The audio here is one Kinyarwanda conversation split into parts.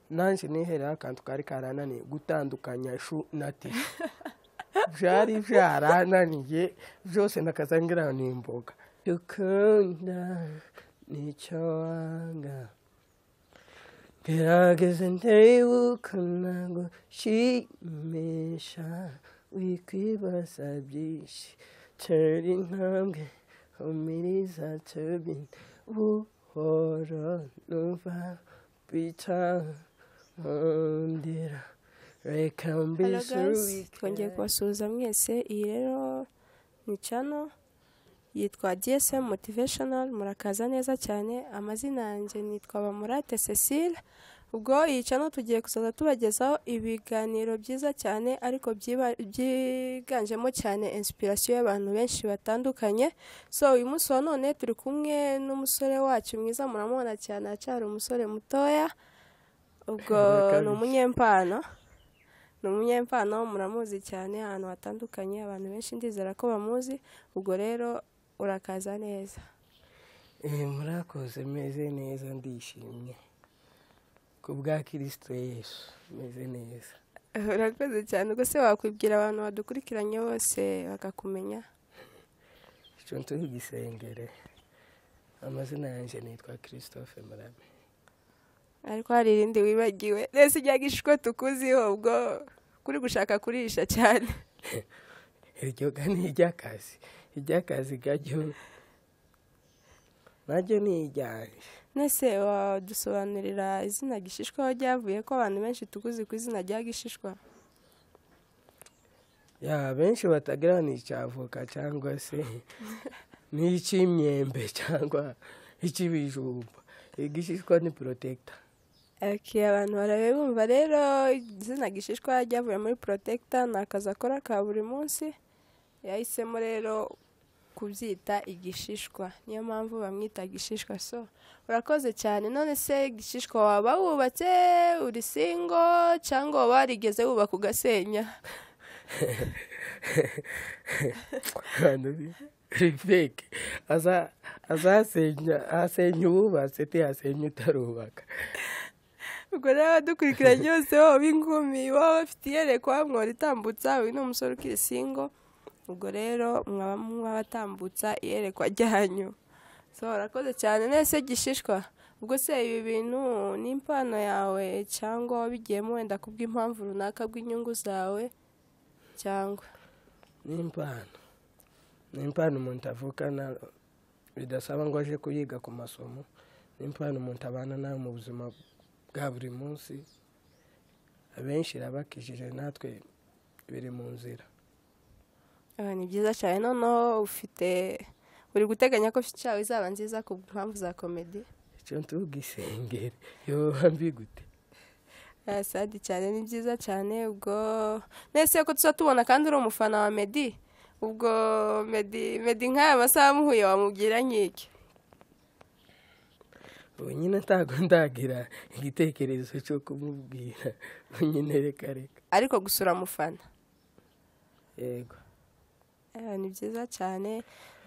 nanje niihereho akantu kaari karananiye gutandukanya shu na ti byari byarananiye byose ndakazangira ni imboga dukunda nicyo wanga gerageze ntiwibuka nagushimisha wikwibaza byinshi tera intambwe umiriza tubine buhoro nuva bica mundira reka mbisubike twongeye kubasuhuza mwese iyi rero ni cano yitwa dsm motivational murakaza neza cyane amazina yanjye nitwa bamurate cecile ubwo iyi cano tugiye kuzaza tubagezaho ibiganiro byiza cyane ariko byiba- byiganjemo cyane inspiration y'abantu benshi batandukanye so uyu munsi wa none turi kumwe n'umusore wacu mwiza muramubona cyane acyari umusore mutoya ubwo Kabisa. ni umunyempano ni umunyempano muramuzi cyane ahantu hatandukanye abantu benshi ndizera ko bamuzi ubwo rero urakaza neza Eh, murakoze meze neza ndishimye ku bwa kirisito yesu meze neza urakoze cyane ubwo se wakwibwira abantu badukurikiranye bose bakakumenya icyo nzi igisengere amazina yanjye nitwa christophe murame ariko hari irindi wibagiwe rese ijya gishwe tukuziho ubwo kuri gushaka kurisha cyane iryo ga ni iry'akazi iry'akazi gajyo naryo ni iryanjye nese wadusobanurira izina gishishwa aho ryavuye ko abantu benshi tukuzi ku izina rya gishishwa ya benshi batagira ni icy'avoka cyangwa se ni icy'imyembe cyangwa icy'ibijumba igishishwa ni porotecta Ake abantu barabe bumva rero izina gishishwa ryavuye muri protecta ni akazi akora ka buri munsi yahisemo rero kubyita igishishwa niyo mpamvu bamwita gishishwa so urakoze cyane none se igishishwa waba wubatse uri singo cyangwa waba warigeze wubaka ugasenya ahantu ri- rifeke Aza- azasenya asenya uwubatse ntiyasenya utarubaka ubwo rero abadukurikiranye bose waba ingumi waba bafite iyerekwa mwaba itambutsa uyu ni umusore ukiri singo ubwo rero mwaba mwabatambutsa iyerekwa ryanyu so urakoze cyane nese gishishwa ubwo se ibi bintu ni impano yawe cyangwa wabigiyemo wenda kubw'impamvu runaka bw'inyungu zawe cyangwa n'impano n'impano umuntu avukana bidasaba ngo aje kuyiga ku masomo n'impano umuntu abana nayo mu buzima bwa buri munsi abenshi irabakijije natwe biri mu nzira Ah, ni byiza cyane noneho ufite uri guteganya ko ifite yawe izaba nziza ku mpamvu za komedi icyo tuvuga isengeri yoba mbi gute Ah, sadi cyane ni byiza cyane ubwo nese ko tuza tubona kandi uri umufana wa medi ubwo medi medi nk'aya masaha amuhuye wamubwira nk'iki ubu nyine ntabwo ndagira igitekerezo cyo kumubwira ubu nyine reka reka ariko gusura amufana yego Eh, ni byiza cyane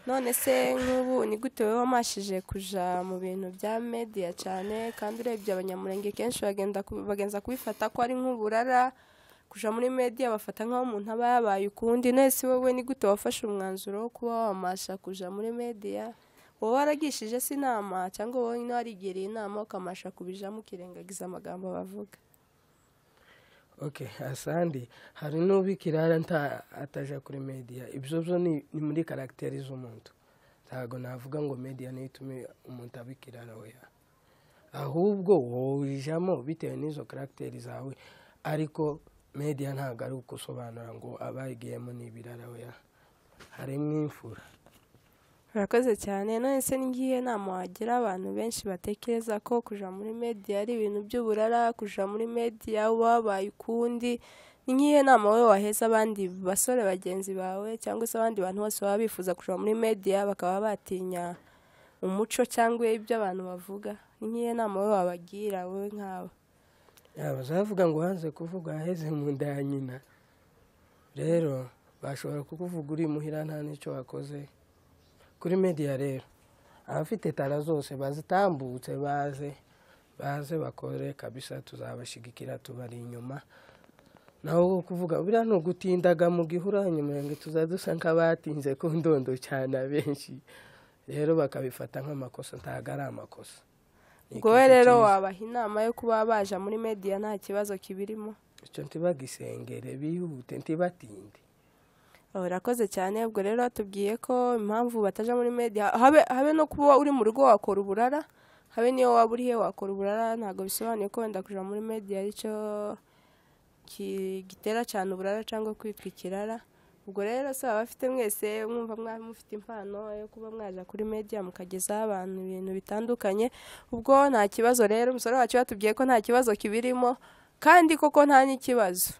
none se nk'ubu ni gute wowe wamashije kuja mu bintu bya mediya cyane kandi urebye abanyamurenge kenshi bagenda ku- bagenza kubifata ko ari nk'uburara kuja muri mediya bafata nk'aho umuntu aba yabaye ukundi nese wowe ni gute wafashe umwanzuro wo kuba wamasha kuja muri mediya wowe waragishije se inama cyangwa wowe nyine warigiriye inama ukamasha kubijamo ukirengagiza amagambo bavuga ok asandi hari n'ubikirara nta ataja kuri media ibyo byo ni, ni muri karagiteri z'umuntu ntabwo navuga ngo media niyo itume umuntu aba ikirara oya ahubwo wowe ijamo bitewe n'izo karagiteri zawe ariko media ntabwo ari ukusobanura ngo abayigiyemo ni ibirara oya harimo imfura urakoze cyane none se ngiye nama wagira abantu benshi batekereza ko kuja muri media ari ibintu by'uburara kuja muri media wabaye ukundi ni nkihe nama wowe waheza abandi basore bagenzi bawe cyangwa se abandi bantu bose baba bifuza kuja muri media bakaba batinya umuco cyangwa ibyo abantu bavuga ni nkihe nama wowe wabagira wowe nk'abo yaba bazavuga ngo hanze kuvuga aheze mu nda ya nyina rero bashobora kukuvuga uri muhira nta n'icyo wakoze kuri media rero abafite tara zose bazitambutse baze baze bakore kabisa tuzabashigikira tubari inyuma naho kuvuga buriya ni ugutindaga mu gihura hanyuma ngo tuza dusa nk'abatinze ku ndondo cyane abenshi rero bakabifata nk'amakosa ntabwo ari amakosa ubwo we rero wabaha inama yo kuba baja muri mediya nta kibazo kibirimo icyo ntibagisengere bihute ntibatinde Oh, urakoze cyane ubwo rero batubwiye ko impamvu bataja muri media habe, habe no kuba uri mu rugo wakora uburara habe niyo waba urihe wakora uburara ntabwo bisobanuye ko wenda kuja muri media aricyo ki- gitera cyane uburara cyangwa kwitwa ikirara ubwo rero se baba bafite mwese mwumva mwa- mufite impano yo kuba mwaja kuri media mukagezaho abantu ibintu bitandukanye ubwo nta kibazo rero umusore wacu batubwiye ko nta kibazo kibirimo kandi koko nta n'ikibazo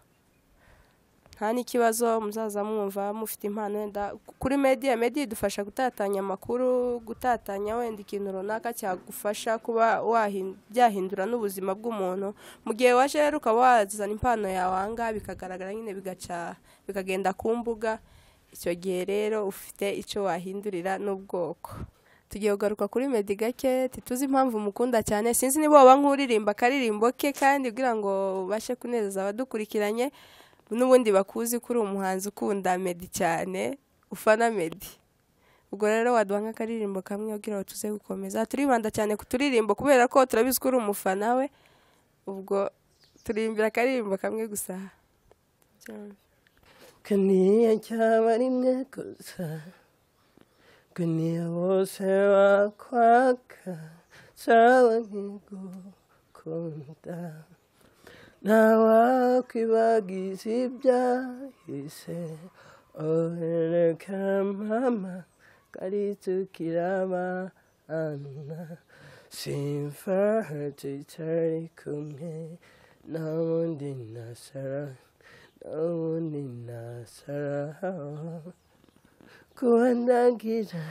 nta n'ikibazo muzaza mwumva mufite impano wenda kuri mediya mediya idufasha gutatanya amakuru gutatanya wenda ikintu runaka cyagufasha kuba wahin- byahindura n'ubuzima bw'umuntu mu gihe waje rero ukaba wazana impano yawe ahangaha bikagaragara nyine bigaca bikagenda ku mbuga icyo gihe rero ufite icyo wahindurira n'ubwoko tugiye kugaruka kuri medi gake ntituzi impamvu umukunda cyane sinzi niba waba nk'uririmba akaririmbo ke kandi kugira ngo ubashe kunezeza abadukurikiranye n'ubundi bakuzi ko uri umuhanzi ukunda medi cyane ufana medi ubwo rero waduha nk'akaririmbo kamwe ugira ngo tuze gukomeza turibanda cyane ku turirimbo kubera ko turabizi ko uri umufana we ubwo turirimbira akaririmbo kamwe gusa kaniya cyaba rimwe gusa kaniya bose wakwaka sawa nkigukunda ntawakwibagiza ibyahise ohereka mama kari tukirabana simfa tutari kumwe nta wundi nasara Nauni nasara kuwandagira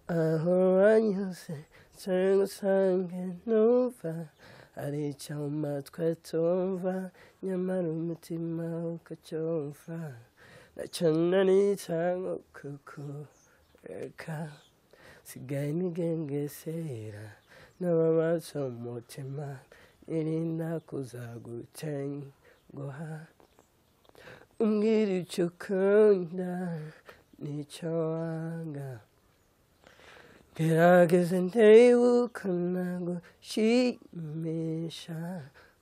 aho wanyuze nsore ngusange numva hari icyo mu matwi tumva nyamara umutima ukacyumva nacyo nari cyangwa kukureka sigaye nigengesera n'ababaza umutima nirinda kuzagutenguha umbwira icyo ukunda n'icyo wanga gerageze ndebe nago gushimisha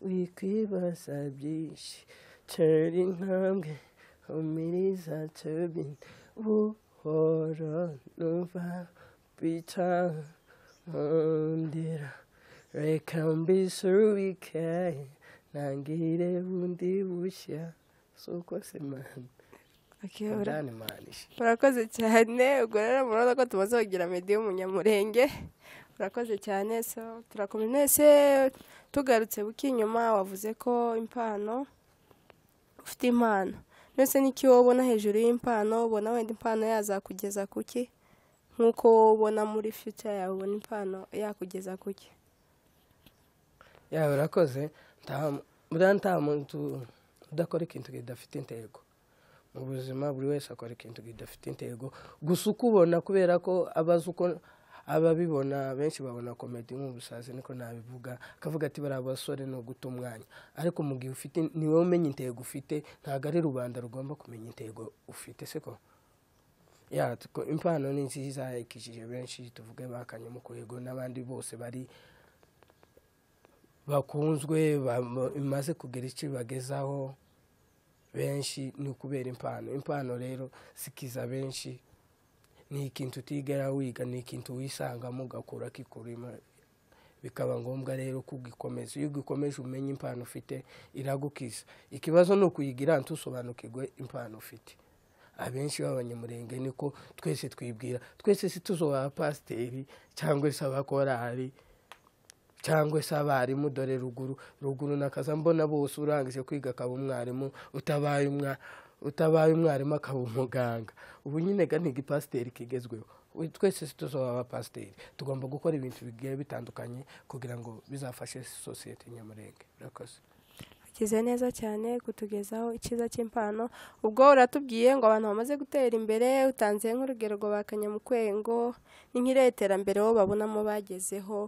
wikwibaza byinshi tera intambwe umiriza tubi buhoro numva bita mundira reka mbisubike ntangire bundi bushya si uko se mani akiyobora ndani manishi urakoze cyane ubwo rero murabona ko tumaze kugira medi y'umunyamurenge urakoze cyane so turakomeza ese tugarutse buke inyuma wavuze ko impano ufite impano mbese n'iki wowe ubona hejuru y'impano ubona wenda impano yazakugeza ku ki nk'uko wowe ubona muri future yawe ubona impano yakugeza ku ki yawe urakoze nta- buriya nta muntu udakora ikintu kidafite intego mu buzima buri wese akora ikintu kidafite intego gusa uko ubona kubera ko aba azi uko ababibona benshi babona komedi nk'ubusazi niko nabivuga akavuga ati bariya basore ni uguta umwanya ariko mu gihe ufite ni wowe umenya intego ufite ntabwo ari rubanda rugomba kumenya intego ufite siko ya tuko- impano ni nziza ikijije benshi tuvuge bakanye mu kurego n'abandi bose bari bakunzwe bam- imaze kugira icyo ibagezaho benshi ni ukubera impano impano rero zikiza benshi ni ikintu utigera wiga ni ikintu wisangamo ugakura kikurimo bikaba ngombwa rero kugikomeza iyo ugikomeje umenya impano ufite iragukiza ikibazo ni ukuyigira ntusobanukirwe impano ufite abenshi b'abanyamurenge niko twese twibwira twese si tuzo ba pasiteri cyangwa se abakorari cyangwa se abarimu dore ruguru ruguru nakaza mbona bose urangije kwiga akaba umwarimu utabaye umwa utabaye umwarimu akaba umuganga ubu nyine ga ni igipasiteri kigezweho We- twese si tuzaba abapasiteri tugomba gukora ibintu bigiye bitandukanye kugira ngo bizafashe sosiyete nyamurenge murakoze ukize neza cyane kutugezaho icyiza cy'impano ubwo uratubwiye ngo abantu bamaze gutera imbere utanze nk'urugero ngo bakanye mu kwengo ni nk'iriya iterambere bo babonamo bagezeho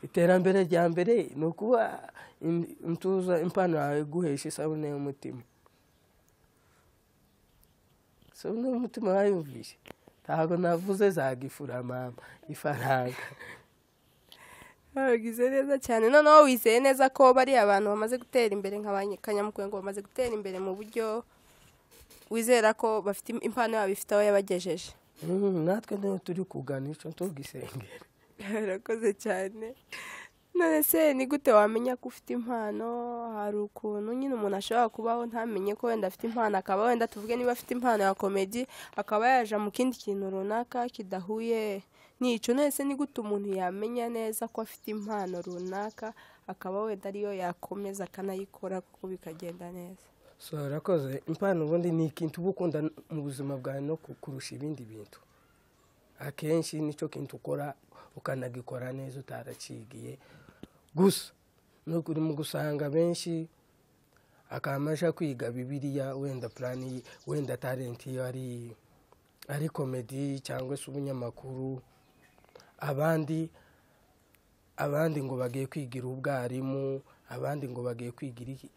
iterambere rya mbere ni ukuba intuza impano yawe iguhesha isabune y'umutima isabune y'umutima wayumvise ntabwo navuze zagifura mama ifaranga babigize neza cyane noneho wizeye neza ko bari abantu bamaze gutera imbere nka ba kanyamukwego bamaze gutera imbere mu buryo wizera ko bafite impano yabo ifite aho yabagejeje Mm, natwe niyo turi kugana icyo tugisengera barakoze cyane none se ni gute wamenya ko ufite impano hari ukuntu nyine umuntu ashobora kubaho ntamenye ko wenda afite impano akaba wenda tuvuge niba afite impano ya komedi akaba yaja mu kindi kintu runaka kidahuye n'icyo none se ni gute umuntu yamenya neza ko afite impano runaka akaba wenda ariyo yakomeza akanayikora kuko bikagenda neza so urakoze impano ubundi ni ikintu uba ukunda mu buzima bwawe no ku- kurusha ibindi bintu akenshi nicyo kintu ukora ukanagikora neza utaracigiye gusa nuko urimo gusanga benshi akamasha kwiga bibiliya wenda purani wenda talenti iyo ari ari komedi cyangwa se ubunyamakuru abandi abandi ngo bagiye kwigira ubwarimu abandi ngo bagiye kwigira iki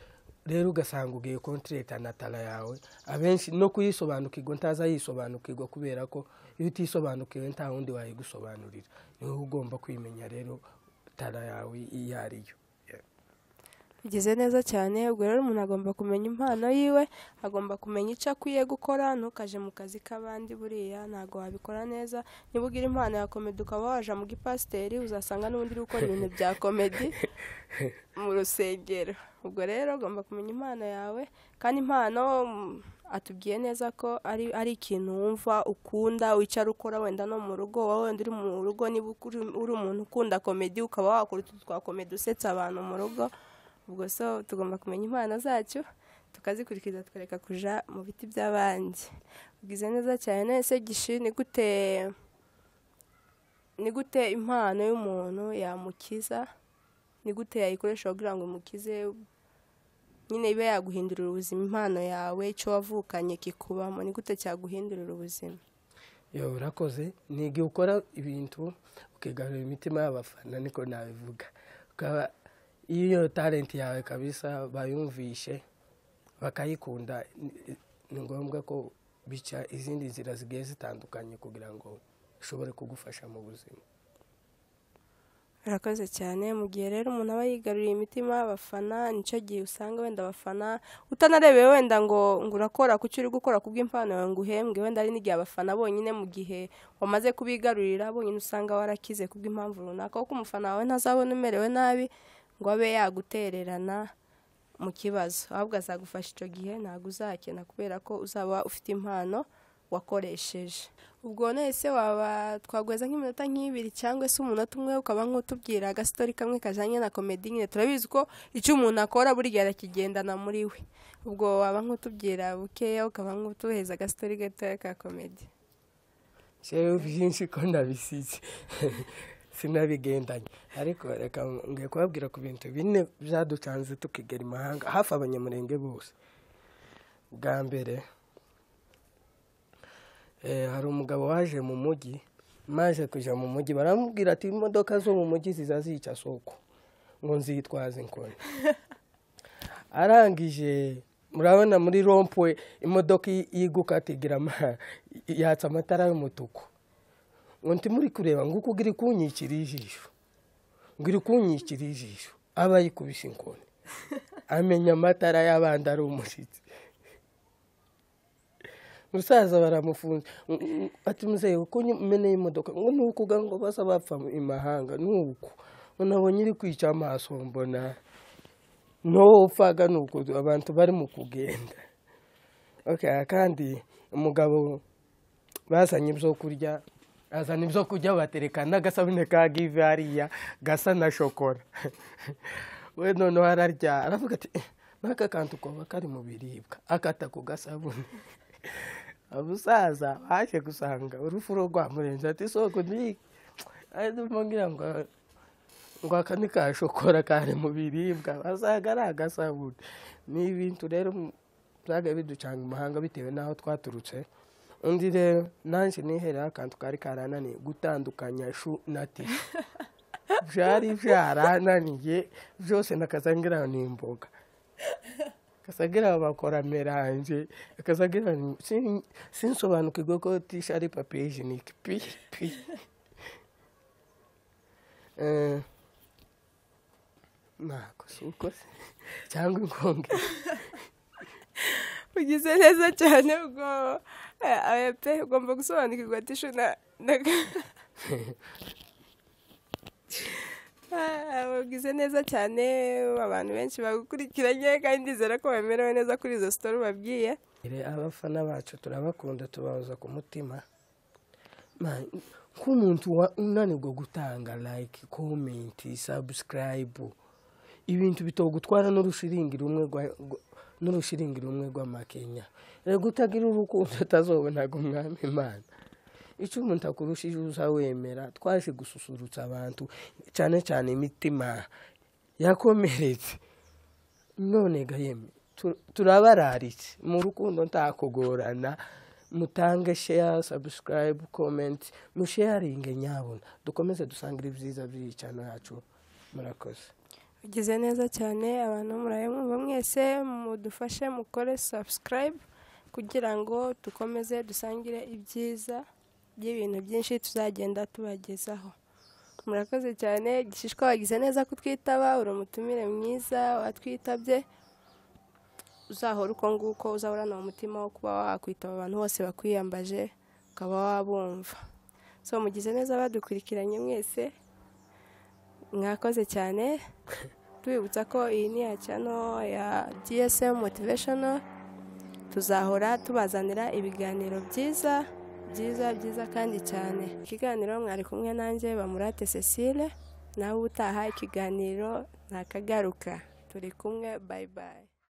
rero ugasanga ugiye kontireta na tara yawe abenshi no kuyisobanukirwa ntaza yisobanukirwa kubera ko iyo utisobanukiwe nta wundi wayigusobanurira niwe ugomba kwimenya rero tara yawe iyo ariyo bigize neza cyane ubwo rero umuntu agomba kumenya impano yiwe agomba kumenya icyo akwiye gukora ntukaje mu kazi k'abandi buriya ntabwo wabikora neza niba ugira impano ya komedi ukaba waja mu gipasiteri uzasanga n'undi uri gukora ibintu bya komedi mu rusengero ubwo rero ugomba kumenya impano yawe kandi impano mm, atubwiye neza ko ari ari ikintu wumva ukunda wicara ukora wenda no mu rugo wowe wenda uri mu rugo niba ukuri- uri umuntu ukunda komedi ukaba wakora utu twa komedi usetsa abantu mu rugo ubwo so tugomba kumenya impano zacu tukazikurikiza tukareka kuja mu biti by'abandi ugize neza cyane none se gishi ni gute ni gute impano y'umuntu yamukiza ni gute yayikoresha kugira ngo umukize nyine ibe yaguhindurira ubuzima impano yawe icyo wavukanye kikubamo ni gute cyaguhindurira ubuzima yewe urakoze ni igihe ukora ibintu ukigarurira imitima y'abafana niko nabivuga ukaba iyo iyo talenti yawe kabisa bayumvishe bakayikunda ni- ni ngombwa ko bica izindi nzira zigiye zitandukanye kugira ngo ishobore kugufasha mu buzima Urakoze cyane mu gihe rero umuntu aba yigaruriye imitima y'abafana nicyo gihe usanga wenda abafana utanarebeye wenda ngo ngo urakora ku cyo uri gukora ku bw'impano yawe ngo uhembwe wenda hari n'igihe abafana bonyine mu gihe wamaze kubigarurira bonyine usanga warakize ku bw'impamvu runaka kuko umufana wawe ntazabona umerewe nabi ngo abe yagutererana mu kibazo ahubwo azagufasha icyo gihe ntabwo uzakena kubera ko uzaba ufite impano wakoresheje ubwo none se waba twagweza nk'iminota nk'ibiri cyangwa se umunota umwe ukaba nk'utubwira agasitori kamwe kajyanye na komedi nyine turabizi ko icyo umuntu akora burya arakigendana muri we ubwo waba nk'utubwira bukeya ukaba nk'utuheza agasitori gatoya ka komedi rero byinshi ko nabisize sinabigendanye ariko reka ngiye kubabwira ku bintu bine byaducanze tukigera imahanga hafi abanyamurenge bose bwa mbere eh, hari umugabo waje mu mujyi maze kujya mu mujyi baramubwira ati imodoka zo mu mujyi ziza zica soko ngo nzitwaze inkoni arangije murabona muri rompwe imodoka i- y'igukata igira ama- yatsa amatara y'umutuku ngo nti muri kureba ngo uko iri kunyikira ijisho ngo iri kunyikira ijisho aba yikubise inkoni amenya amatara y'abandi ari umushyitsi musaza baramufunze Mm, mm, ati muzehe uko umeneye imodoka ngo ni uko uga ngo basa bapfa imahanga ni uko ngo nabonye iri kwica amaso mbona n'uwo upfaga ni uko abantu bari mu kugenda okay, kandi umugabo bazanye ibyo kurya azana ibyo kurya batereka n'agasabune ka give hariya gasa na shokora we noneho ararya aravuga ati "Eh, n'aka kantu koba kari mu biribwa akata ku gasabune abusaza baje gusanga urufu rwo rwamurenze ati soko ndiki arimo ngira ngo ngo aka ni ka shokora kari mu biribwa basaga ari agasabune ni ibintu rero byaga biducanga imahanga bitewe n'aho twaturutse undi rero nanjye niherera akantu kari karananiye gutandukanya shu na tishu byari byarananiye byose nakazagira ni imboga akazagira bakora meranje akazagira sin- sinsobanukirwe ko tisha ari papiye jenike pi pi Eh, ntabwo si uko se cyangwa inkongi ugize neza cyane ubwo eh, eh, pe ugomba gusobanukirwa tishu na na Ah, ugize neza cyane abantu benshi bagukurikiranye kandi ndizera ko bamerewe neza kuri izo sitori ubabwiye Ere, abafana bacu turabakunda tubahoza ku mutima Man, nk'umuntu wa- unanirwa gutanga like comment subscribe ibintu bitogutwara n'urushiringi rumwe rwa- rwa- n'urushiringi rumwe rw'amakenya rero utagira urukundo atazobonaga umwami imana icyo umuntu akurushije uzawemera twaje gususurutsa abantu cyane cyane imitima yakomeretse none gaheme tu- turabararitse mu rukundo ntakugorana mutange share subscribe comment musharinge nyabona dukomeze dusangire ibyiza by'iyi cyane yacu murakoze ugize neza cyane abantu murayamwumva mwese mudufashe mukore subscribe kugira ngo dukomeze dusangire ibyiza by'ibintu byinshi tuzagenda tubagezaho murakoze cyane gishishwa wagize neza kutwitaba uri umutumire mwiza watwitabye uzahora uko nguko uzahorana umutima wo kuba wakwitaba abantu bose bakwiyambaje ukaba wabumva so mugize neza badukurikiranye mwese mwakoze cyane tubibutsa ko iyi ni iya cyano ya dsm motivational tuzahora tubazanira ibiganiro byiza byiza byiza kandi cyane ikiganiro mwari kumwe nanjye bamurate cecile nawe utaha ikiganiro ntakagaruka turi kumwe bayi bayi